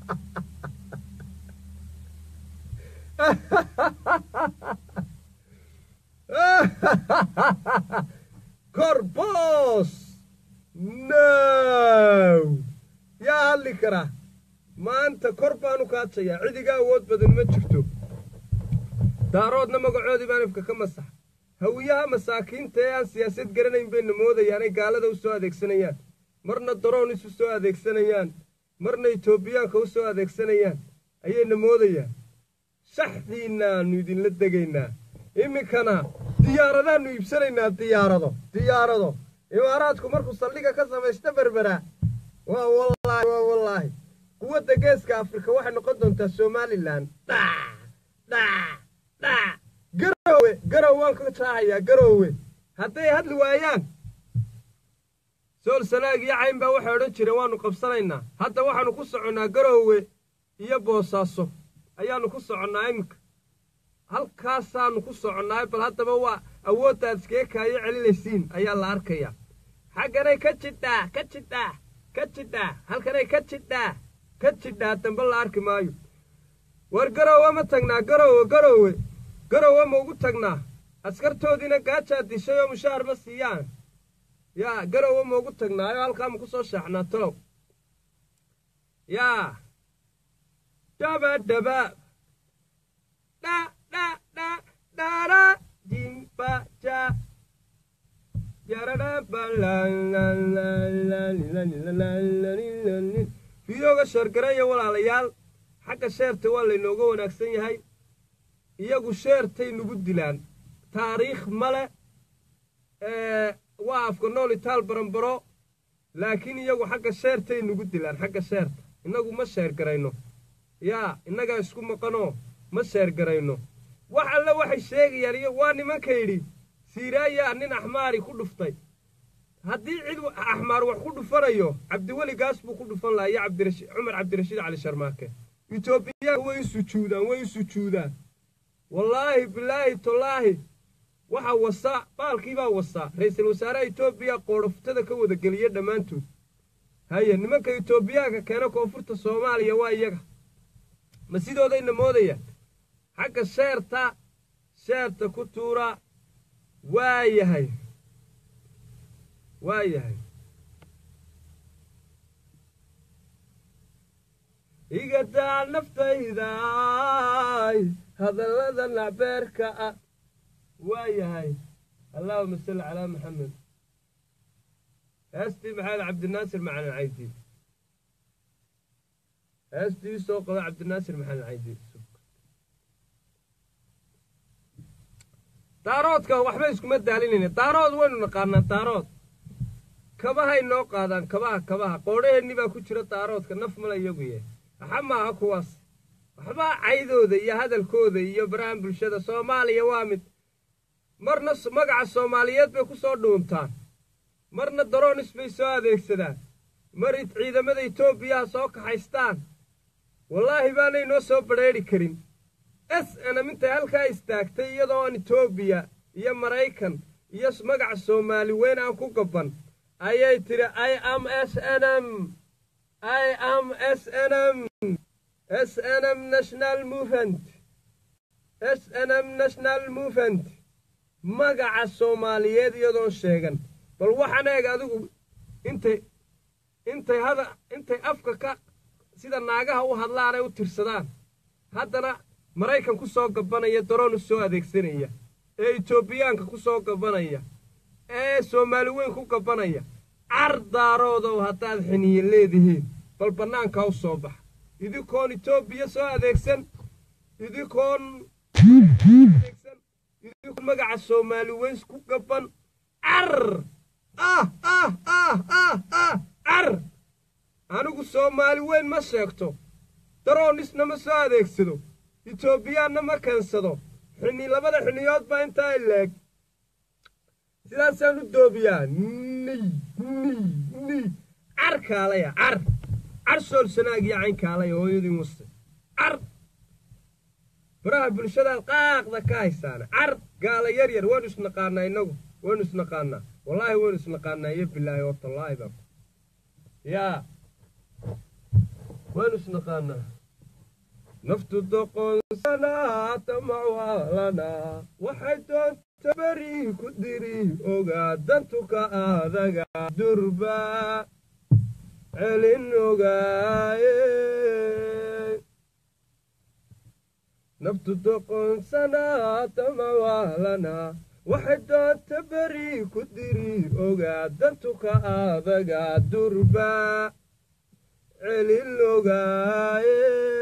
korboos no yaa hadli karaa maanta kor baanu kaatayaa cidiga awood badan ma jirto daaroodna magacoodii baan ifka ka masax hawiyaha masaakiinta ee aan siyaasad garanayn bayna moodayaanay gaalada u soo adeegsanayaan marna daroon isu soo adeegsanayaan marna etoobiyaanka u soo adeegsanayaan ayayna moodayaan shaxdiinnaannu idinla degaynaa iminkana diyaaradaannu iibsanaynaa diyaarado diyaarado imaaraadku markuu saldhiga ka samaysta berberaa waa wallaahi waa wallaahi quwadda geeska afrika waxay noqon doontaa somalilan dhac dhac dhac garowe garow waan ka jaahayaa garowe hadday hadli waayaan sool sanaag iyo cayn baa waxay odhan jireen waannu qabsanaynaa hadda waxaannu ku soconnaa garowe iyo boosaaso ayaannu ku soconnaa iminka halkaasaannu ku soconnaay bal haddaba waa awooddaad iskaga kaayo celinaysiin ayaa la arkayaa xagganay ka jidhaa ka jidhaa ka jidhaa halkanay ka jidhaa ka jidhaa dambe la arki maayo war garowe ma tagnaa garowe garowe garowe ma ugu tagnaa askartoodiina gaajaa dishay oo mushaahar ma siiyaan yaa garowe ma ugu tagnaayo halkaa ma ku soo shaaxnaa talow yaa dhaba dhaba dha dha dha dhara jimba ja fiidooga sheergareeya walaalayaal xagga sheerta waa laynooga wanaagsan yahay iyagu sheertay nagu dilaan taariikh male waa afka nool itaal baranbaro laakiin iyagu xagga sheertay nagu dilaan xagga sheerta innagu ma sheergarayno yaa innagaa isku maqanoo ma sheergarayno wax alle waxay sheegayaan iyo waa nimanka yidhi siiraayaa nin axmaari ku dhuftay haddii cid axmaar wax ku dhufanayo cabdiweli gaas buu ku dhufan lahaa iyo cabdirashid cumar cabdirashiid cali sharmaake etoobiyaanka way u sujuudaan way u sujuudaan wallaahi bilaahi tolaahi waxaa wasaa baalkiibaa wasaa ra'iisul wasaaraha etoobiya qoodhoftada ka wada geliya dhammaantood haye nimanka etoobiyaanka keena koonfurta soomaaliya waa iyaga ma sidoodayna moodayaan xagga sheerta sheerta ku tuura waa yahay waa yahay igadaa naftaydaay hadallada nacbeerka ah waa yahay allaahuma salli calaa maxamed heestii maxamed cabdinaasir macalin caydiin heestii soo qaba cabdinaasir maxalin caydiin daaroodka waxba iskuma daalinayna daarood waynu naqaanaa daarood kabahay noo qaadaan kabaha kabaha qoodhaheenni baa ku jira daaroodka naf mala iyagu yahay waxa maaha kuwaas waxbaa caydooda iyo hadalkooda iyo barahan bulshada soomaaliya waa mid marna magaca soomaaliyeed bay ku soo dhuuntaan marna daroonis bay soo adeegsadaan mar ciidamada etoobiyaha soo kaxaystaan wallaahi baanay noo soo badrheedhi karin s nm intay halkaa istaagtay iyadoo aan etoobiya iyo maraykan iyo magaca soomaali weyn aan ku gabban ayay tidhi i am s n m i am s n m s n m national movement s n m national movement magaca soomaaliyeed iyadoon sheegan bal waxaan eeg adigu intay intay hada intay afka ka sida naagaha u hadlaanay u tirsadaan haddana maraykan ku soo gabanaya daroon u soo adeegsanaya ee etoobiyaanka ku soo gabanaya ee soomaali weyn ku gabanaya car daaroodow haddaad xiniye leedihiin bal bannaanka u soo baxa idinkoon etoobiya soo adeegsan idinkoon adeegsan idinkoon magaca soomaali weyn ku gaban car ah ah ah ah ah car anigu soomaali weyn ma sheegto daroonisna ma soo adeegsado etoobiyaanna ma keensado xini labada xiniyood baa intaa ileeg sidaasaan u doobiyaa niy niy niy car kaalaya car car soolsanaag iyo cayn kaalaya hooyadii muste car baraha bulshadaad qaaqda ka haysaana car gaala yar yar waynu isnaqaanaa innagu waynu isnaqaanaa wallaahi waynu isnaqaanaa iyo bilaahi oo tallaahi baa yaa waynu isnaqaanaa naftu doqonsanaa tamacwaalanaa waxay doonta beri ku diri ogaa dantuka adaga durba celin ogaaye naftu doqonsanaa tamacwaalanaa waxay doonta beri ku diri ogaa dantuka adaga durba celin ogaaye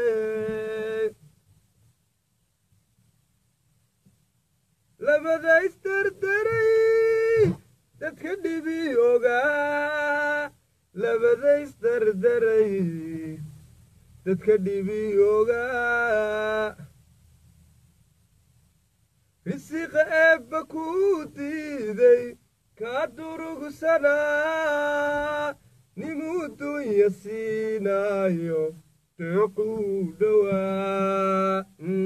labada isdardaray dadka dhibi ogaa labada isdardaray dadka dhibi ogaa risiqa eebba kuu diiday kaa durugsanaa nimuu dunya siinaayo deequu dhowaa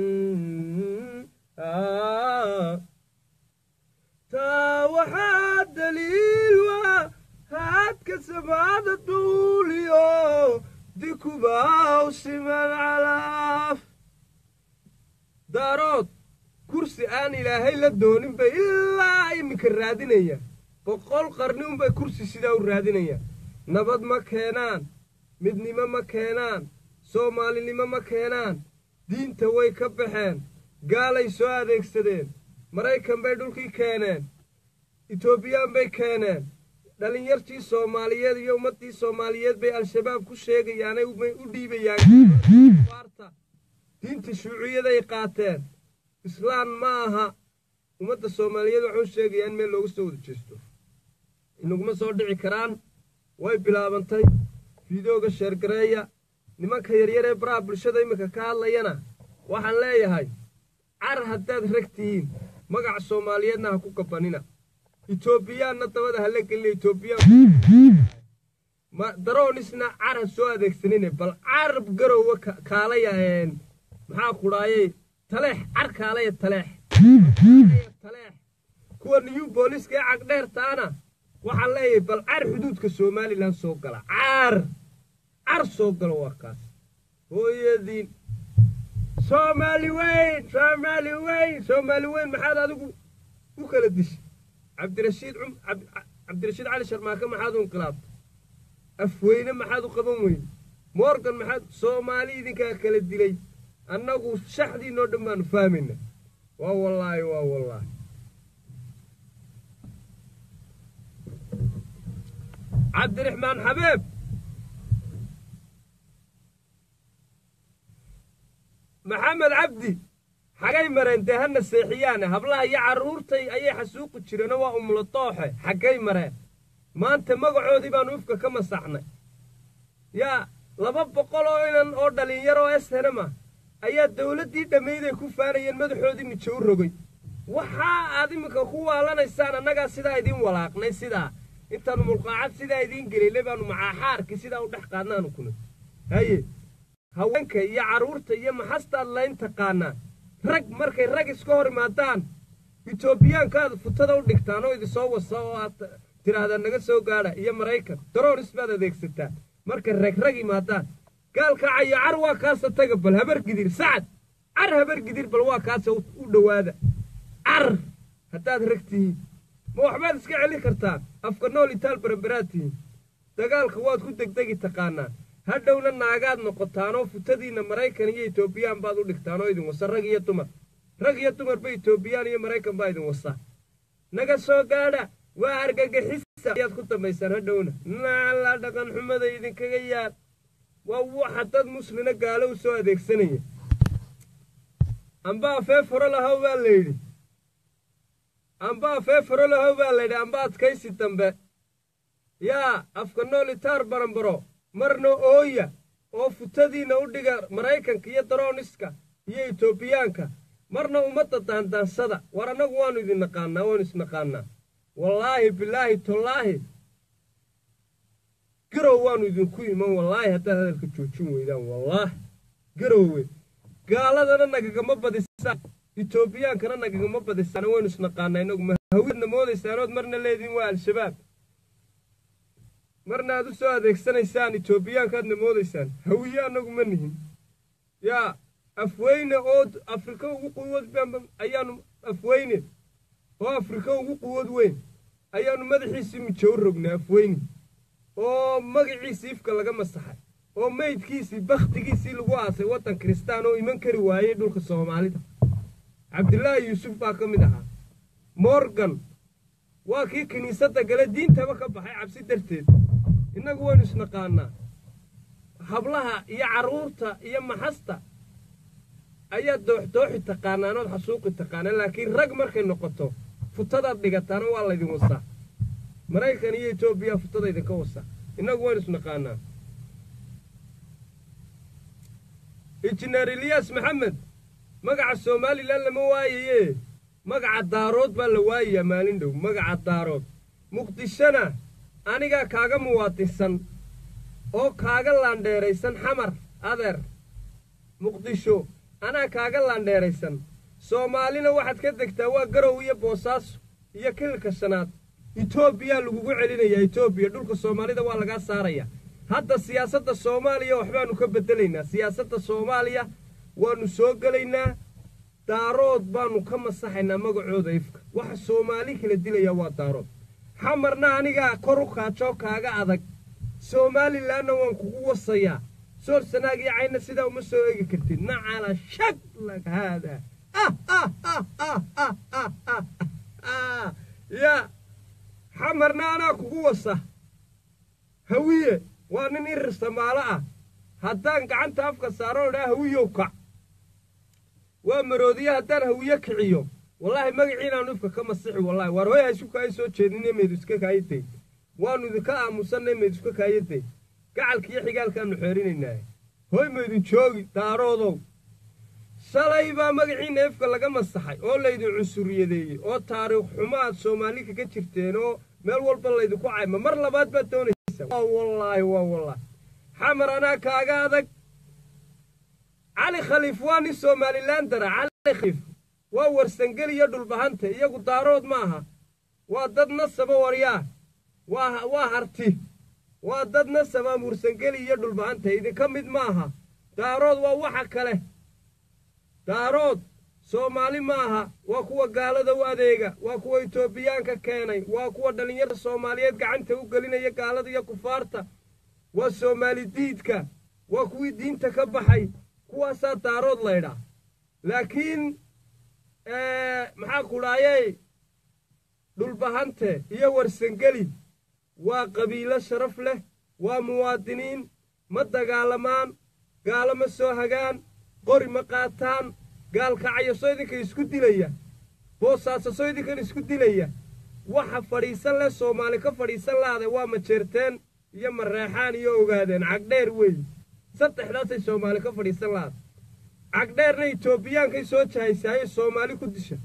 taa waxaa daliil waa haadka samaada duuliyo dikubaaw siman calaaf daarood kursi aan ilaahay la doonin bay ilaa iminka raadinaya boqol qarni unbay kursi sidaa u raadinaya nabad ma keenaan midnimo ma keenaan soomaalinimo ma keenaan diinta way ka baxeen gaalay soo adeegsadeen maraykan bay dhulkii keeneen etoobiyaan bay keeneen dhallinyartii soomaaliyeed iyo ummaddii soomaaliyeed bay al-shabaab ku sheegayaanay u dhiibayaan waarta diinta shuuciyaday qaateen islaan ma aha ummadda soomaaliyeed waxuu sheegayaa in meel looga soo wada jeesto inaguma soo dhici karaan way bilaabantay fideoga sheergareeya nimanka yaryar ee baraha bulshada iminka ka hadlayana waxaan leeyahay car haddaad rag tihiin magaca soomaaliyeedna ha ku gabanina etoobiyaanna dabada hala gelina etoobiyaan daroonisna car ha soo adeegsanine bal carab garowa kaalaya maxaa kudhaayey taleex car kaalaya taleex taleex kuwa new booliska ee cagdheertaana waxaan leeyahay bal car xuduudka somalilan soo gala car car soo galo waa kaas hooyadiin soomaali weyn soomaali weyn soomaali weyn maxaad adigu u kala dishay cabdirashiid cabdirashiid cali sharmaake maxaad u inqilaabtay afweyne maxaad u qaban weyne morgan maxaad soomaali idinkaa kala dilay annagu shaxdiinoo dhan baanu fahmayna waa wallaahi waa wallaahi cabdiraxmaan xabeeb maxamed cabdi xaggay mareen dee hana seexiyaane hablaha iyo carruurtay ayay xasuuqi jireenoo waa umla dooxe xaggay mareen maanta magacoodii baanu ifka ka masaxnay yaa laba boqol oo inan oo dhallinyaroo eshenema ayaa dawladdii dhammayday ku faanayeen madaxoodii mijo u rogay waxaa aad iminka ku waalanaysaan annagaa sidaa idiin walaaqnay sidaa intaannu mulqaacad sidaa idiin gelaynay baannu macaaxaarkii sidaa u dhex qaadnaanu kuna haye haweenka iyo carruurta iyo maxastaad layn taqaanaa rag markay rag iska hor imaadaan etoobiyaankaad futada u dhigtaan oo idinsoo wasa oo aad tidhaahdaan naga soo gaadha iyo maraykan daroonis baad adeegsataan markay rag rag imaadaan gaalkaacayo car waa kaasa taga bal habar gidir sacad car habar gidir bal waa kaasa u dhowaada car haddaad rag tihiin ma waxbaad iska celin kartaan afka nool itaal barabaraad tihiin dagaalka waad ku degdegi taqaanaan hadhowna naagaad noqotaanoo futadiinna maraykan iyo etoobiyaan baad u dhigtaan oo idin wasa rag iyo dumar rag iyo dumarba etoobiyaan iyo maraykan baa idin wasa naga soo gaadha waa argagixisa ayaad ku dambaysaan hadhowna naalaa dhaqan xumada idinkaga yaal waa waxa dad muslina gaalo u soo adeegsanaya amba afee furo lahow baa la yidhi amba afee furo lahow baa la yidhi amba adkaysi dambe yaa afka nool itaar baranbaro marna ooya oo futadiinna u dhiga maraykanka iyo darooniska iyo etoobiyaanka marna ummadda daandaansada war annagu waannu idin naqaannaa waannu isnaqaannaa wallaahi bilaahi tollaahi garow waannu idinku iman wallaahi haddaad hadalka joojin weydaan wallaahi garowe gaaladana nagagama badisaan etoobiyaankana nagagama badisaan waynu isnaqaannaa inagu ma hawidna moodaysaanood marna leediin waa al-shabaab marna aad u soo adeegsanaysaan etoobiyaankaadna moodaysaan hawiye annagu ma nihin yaa afweyne oo afrika ugu quwad ayaanu afweyne oo afrika ugu quwad weyn ayaannu madaxiisii mijo u rognay afweyne oo magaciisii ifka laga masaxay oo meydkiisii bakhtigiisii lagu aasay waddan kiristaan oo iman kari waayey dhulka soomaalida cabdilaahi yuusuf baa ka mid ahaa morgan waa kii kiniisadda gale diintaba ka baxay cabsi darteed innagu waynu isnaqaannaa hablaha iyo carruurta iyo maxasta ayaad dooxdooxi taqaanaan ood xasuuqi taqaanaan laakiin rag markay noqoto futadaad dhigataana waa laydin wasaa maraykan iyo etoobiya futada idinka wasa innagu waynu isnaqaannaa injineer eliyaas maxamed magaca somalilan lama waayaye magaca daarood baa la waayayaa maalin dhow magaca daarood muqdishona anigaa kaaga muwaadinsan oo kaaga laandheeraysan xamar adeer muqdisho anaa kaaga laandheeraysan soomaalina waxaad ka degtaa waa garow iyo boosaaso iyo kililka shanaad etoobiyaa lagugu celinayaa etoobiya dhulka soomaalida waa lagaa saarayaa hadda siyaasadda soomaaliya waxbaannu ka beddelaynaa siyaasadda soomaaliya waannu soo gelaynaa daarood baannu ka masaxaynaa magacooda ifka waxa soomaali kala dilayaa waa daarood xamarna anigaa kor u kaajoo kaaga adag somalilanna waan kugu wasayaa soor sanaag iyo cayna sidaa uma soo eegi kartid nacala shaglag haada yaa xamarna anaa kugu wasa hawiye waa nin irir samaalo ah haddaan gacanta afka saaroo dhaa hawiyow kac waa maroodiye haddaan hawiye kiciyo wallaahi magaciinaannu ifka ka masixi wallaahi waar hoy haysku kaayo soo jeedinee meedu iska kaayaday waannu idinka aamusanay meedu iska kaayaday gacalka iyo xigaalkaannu xeerinaynaaye hoy maydin joogi daaroodow shalay baa magaciinna ifka laga masaxay oo laydin cusuriyadeeyey oo taariikh xumo aad soomaali kaga jirteen oo meel walba laydinku cayma mar labaad baad doonaysaa waa wallaahi waa wallaahi xamar anaa kaaga adag cali khaliif waa nin somalilan dara cali khaliif waa warsangeli iyo dhulbahante iyagu daarood ma aha waa dad nasaba waryaa waa waa harti waa dad nasaba warsangeli iyo dhulbahante idinka mid ma aha daarood waa waxa kale daarood soomaali ma aha waa kuwa gaalada u adeega waa kuwa etoobiyaanka keenay waa kuwa dhallinyarada soomaaliyeed gacanta u gelinaya gaalada iyo kufaarta waa soomaali diidka waa kuwii diinta ka baxay kuwaasaa daarood laydhaa laakiin maxaa kudhaayey dhulbahante iyo warsangeli waa qabiilo sharaf leh waa muwaadiniin ma dagaalamaan gaalo ma soo hagaan qori ma qaataan gaalkacyo soo idinka isku dilaya boosaaso soo idinkan isku dilaya waxa fadhiisan leh soomaali ka fadhiisan laade waa majeerteen iyo mareexaan iyo ogaadeen cagdheer weeye saddexdaasay soomaali ka fadhiisan laada cagdheerna etoobiyaankay soo jahaysaaye soomaali ku disha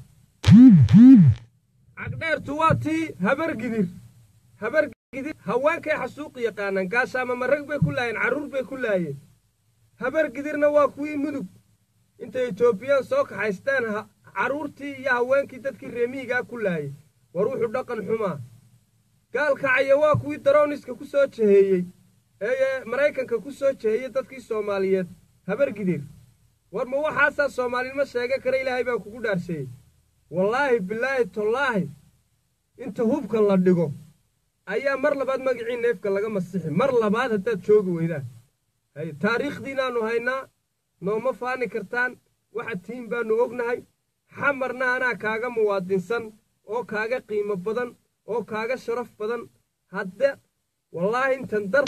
cagdheertu waa tii habargidir habargidir haweenkay xasuuqi yaqaanaan gaashaama marag bay ku laayeen carruur bay ku laayeen habargidirna waa kuwii mudug intay etoobiyaan soo kaxaysteen carruurtii iyo haweenkii dadkii reemihigaa ku laayay war wuxuu dhaqan xumaa gaalkacaya waa kuwii darooniska ku soo jaheeyey ee maraykanka ku soo jaheeyey dadkii soomaaliyeed habargidir war ma waxaasaa soomaalinimo sheega kara ilaahay baa kugu dhaarseeyey wallaahi bilaahi tollaahi inta hubka la dhigo ayaa mar labaad magacii neefka laga masixi mar labaad haddaad joogi weydaan hay taariikhdiinaannu haynaa nooma faani kartaan waxa tihiin baannu ognahay xamarna anaa kaaga muwaadinsan oo kaaga qiimo badan oo kaaga sharaf badan hadde wallaahi intan dar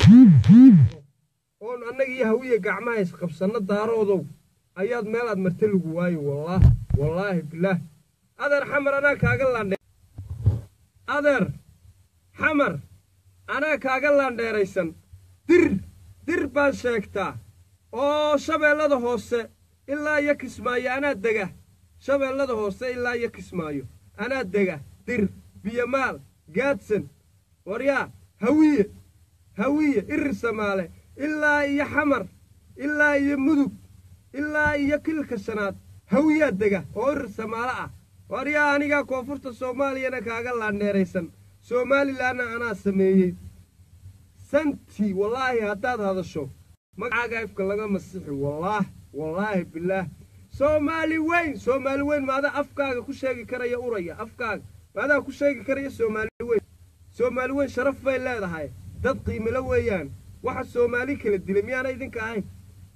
oon annaga iyo hawiya gacmaha isqabsanno daaroodow ayaad meelaad marta lagu waayo wallaah wallaahi bilaah adeer xamar anaa kaaga laandhe adeer xamar anaa kaaga laandheeraysan dir dir baad sheegtaa oo shabeellada hoose ilaa iyo kismaayo anaa dega shabeellada hoose ilaa iyo kismaayo anaa dega dir biyamaal gaadsan waryaa hawiye hawiye irir samaale ilaa iyo xamar ilaa iyo mudug ilaa iyo kilka shanaad hawiyaa dega oo irir samaale ah waryaa anigaa koonfurta soomaaliyana kaaga laandheeraysan somalilanna anaa sameeyey santii wallaahi haddaad hadasho magacaaga ifka laga masixi wallaah wallaahi bilaah soomaali weyn soomaali weyn maadaa afkaaga ku sheegi karaya uraya afkaaga maadaa ku sheegi karaya soomaali weyn soomaali weyn sharaf bay leedahay dad qiimilo weeyaan waxa soomaali kala dilay miyaana idinka ahayn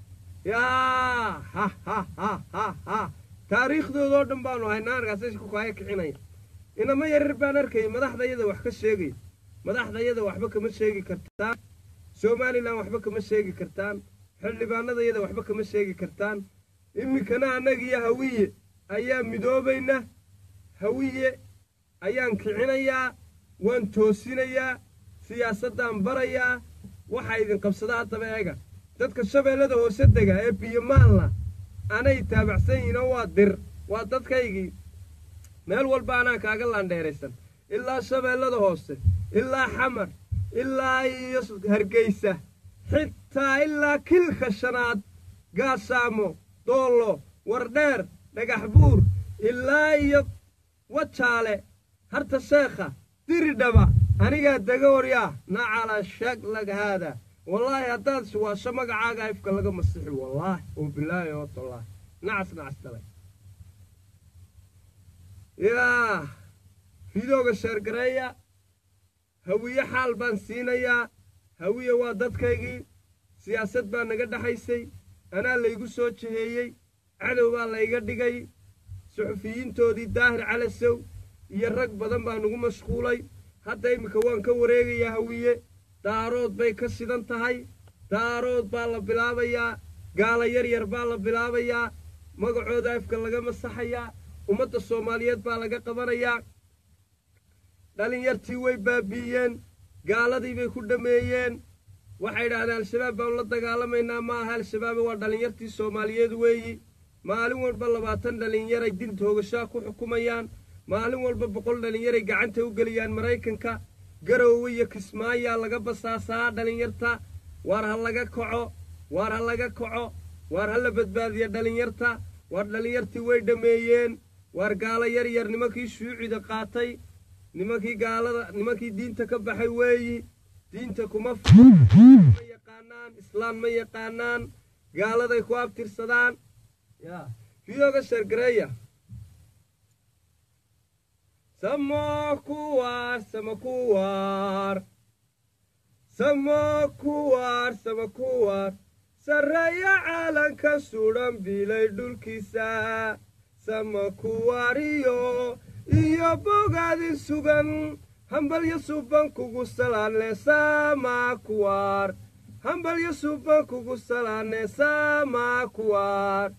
yaa ha ha ha ha ha taariikhdoodoo dhan baanu haynaa arkaasay ku kaaya kicinaya inama yarar baan arkayay madaxdayada wax ka sheegaya madaxdayada waxba kama sheegi kartaan somalilan waxba kama sheegi kartaan xildhibaanadayada waxba kama sheegi kartaan iminkana annagiyo hawiye ayaa midoobayna hawiye ayaan kicinayaa waan toosinayaa siyaasaddaan barayaa waxaa idin qabsada haddaba eega dadka shabeellada hoose dega ee biyomaalna anay taabacsan yihiin oo waa dir waa dadkaygii meel walba anaa kaaga laandheeraysan ilaa shabeellada hoose ilaa xamar ilaa iyo hargeysa xitaa ilaa kilka shanaad gaashaamo doollo wardheer dhagax buur ilaa iyo wajaale harta sheekha diridhaba anigaa dega waryaa nacala shaglag haada wallaahi haddaad suwaasho magacaaga ifka laga masixi wallaahi oo bilaahi oo tallaahi nacas nacas dalay yaa fidooga sheergareeya hawiye xaal baan siinayaa hawiye waa dadkaygii siyaasad baa naga dhexaysay anaa laygu soo jiheeyey cadow baa layga dhigay suxufiyiintoodii daahir calasow iyo rag badan baa nagu mashquulay hadda iminka waan ka wareegayaa hawiye daarood bay ka sidan tahay daarood baa la bilaabayaa gaala yar yar baa la bilaabayaa magacooda afka laga masaxayaa ummadda soomaaliyeed baa laga qabanayaa dhalinyartii way baabi'iyeen gaaladii bay ku dhammeeyeen waxay idhaahdeen al-shabaab baanu la dagaalamaynaa ma aha al-shabaabe waa dhallinyartii soomaaliyeed weeyi maalin walba labaatan dhallinyaray dil toogashaa ku xukumayaan maalin walba boqol dhallinyaray gacanta u geliyaan maraykanka garoowe iyo kismaayaa laga basaasaa dhallinyarta waar ha laga kaco waar ha laga kaco waar ha la badbaadiya dhallinyarta waar dhallinyartii way dhammeeyeen waar gaalo yar yar nimankii shuucida qaatay nimankii gaalada nimankii diinta ka baxay weeyi diinta kuma ma yaqaanaan islaan ma yaqaanaan gaaladay ku abtirsadaan ya fidooga sheergareeya samo kuwaar sama kuwaar samo kuwaar sama kuwaar sarreeya caalanka sudhan bilay dhulkiisa sama kuwaariyo iyo bogaadin sugan hambalyo suban kugu salaane sama kuwaar hambalyo suban kugu salaane sama kuwaar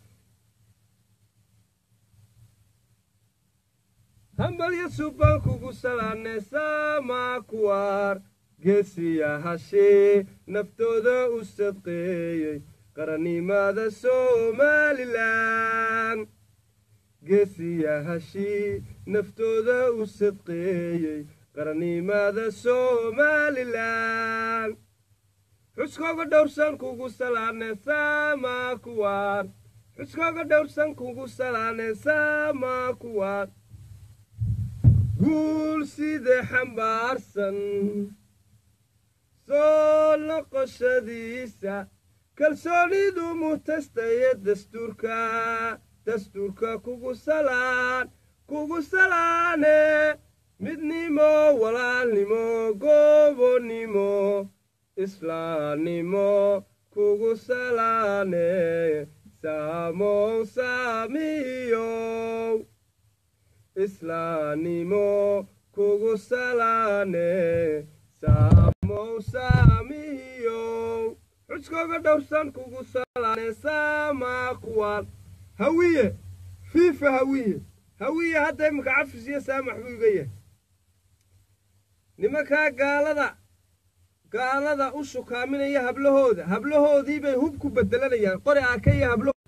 hambalyo suban kugu salaane sama kuwaar geesiya hashee naftooda u sadqeeyey qarannimada somalilan geesiya hashii naftooda u sadqeeyey qarannimada somalilan xuskooga dhowrsan kugu salaane sama kuwaar xuskooga dhowrsan kugu salaane sama kuwaar guul side xambaarsan soo noqoshadiisa kalsoonidu mutastaye dastuurka dastuurka kugu salaan kugu salaane midnimo walaalnimo goobonnimo islaannimo kugu salaane saamow saamiyow islaannimo kugu salaane saamow saamiyow xuskooga dhowrsan kugu salaane saamaa kuwaan hawiye fiifa hawiye hawiye hadda imika cafis iyo saamax buu iga yahay nimankaa gaalada gaalada u shukaaminaya hablahooda hablahoodii bay hub ku bedelanayaan qori aaka iyo hablo